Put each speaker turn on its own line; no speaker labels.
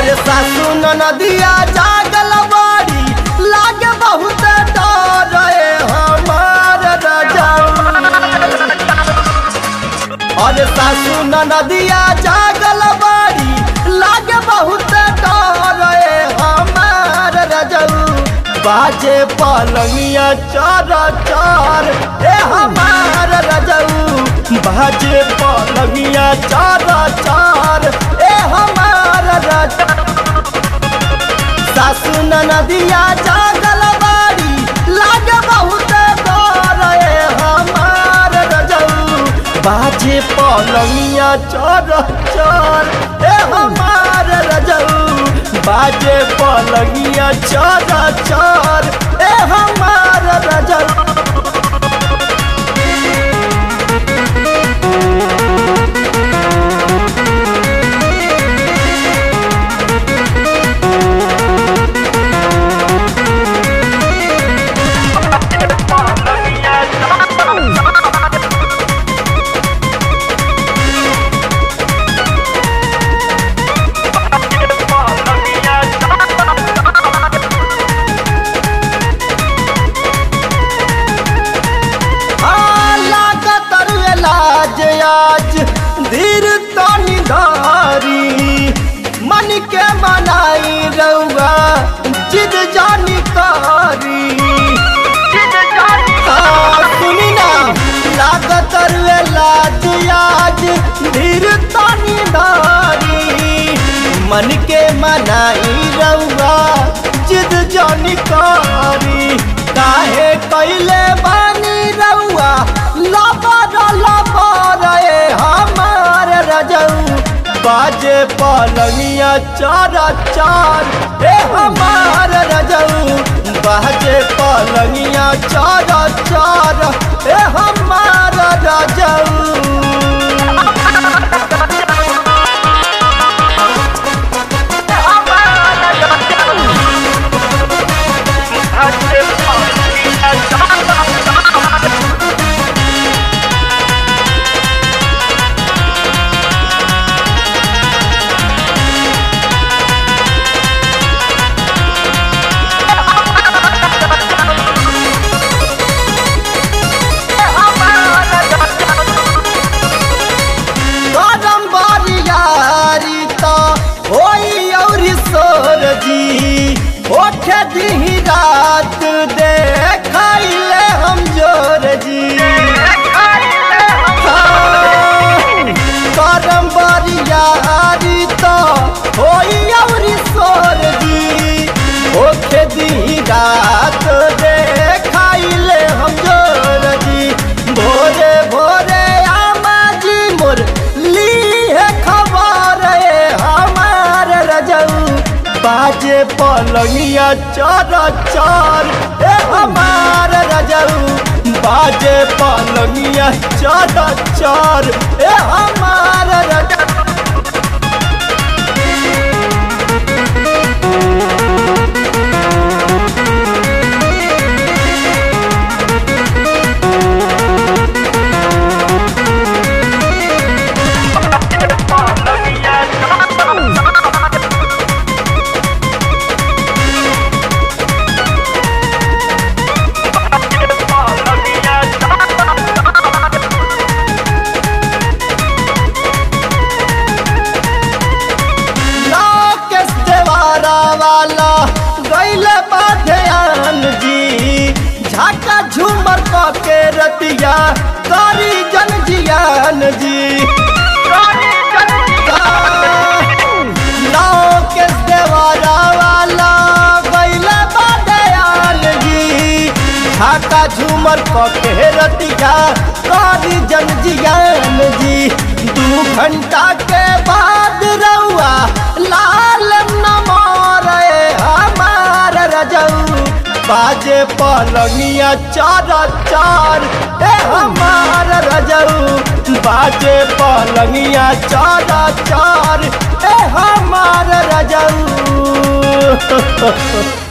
अरे सासू नदिया जागल बाड़ी लागे बहुत डर रे हमार रजाऊ अरे सासू नदिया जागल बाड़ी लागे बहुत डर रे हमार रजाऊ बाजे पलंगिया चर चर ए हमार रजाऊ बाजे पलंगिया चर चर ए हमार रजाऊ सासू नदिया जागल बाड़ी लागे बहुत डर ए हमार रजऊ बाजे पलंगिया चर चर ए हमार रजऊ बाजे पलंगिया चर चर ए हमार रजऊ लागत लाज आज धीर तनी धारी मन के मनाई रउआ जिद जानी कारी हाँ, सुनी ना लागत लाज आज धीर तनी धारी मन के मनाई रउआ जिद जानी कारी काहे कैले बानी रउआ लबर लबर ए हमार रजऊ बाजे पलंगिया चार चार ए हमार रजऊ बाजे पलंगिया चार चार ए हमार रजऊ करम बारियारी तो होई और सोर जी ओठे दी रात देखाइले हम जोर जी हाँ, करम बारियारी तो होई और सोर जी ओठे दी रात देखाइले हम जोर जी भोरे भोरे आमा जी मोर ली है खबर ए हमार रजऊ बाजे पलंगिया चर चर ए हमार रजऊ बाजे पलंगिया चर चर ए हमार रजऊ राकेश देवारा वाला गैले बाध्यान जी झाका झूमर के रतिया करी जन जियान जी राकेश देवारा वाला गैले बाध्यान जी झाका झूमर के रतिया करी जन जियान जी दू घंटा के बाद रउआ लाल नमर हमार रजऊ बाजे पलंगिया चार चार ए हमार रजऊ बाजे पलंगिया चार चार ए हमार रजऊ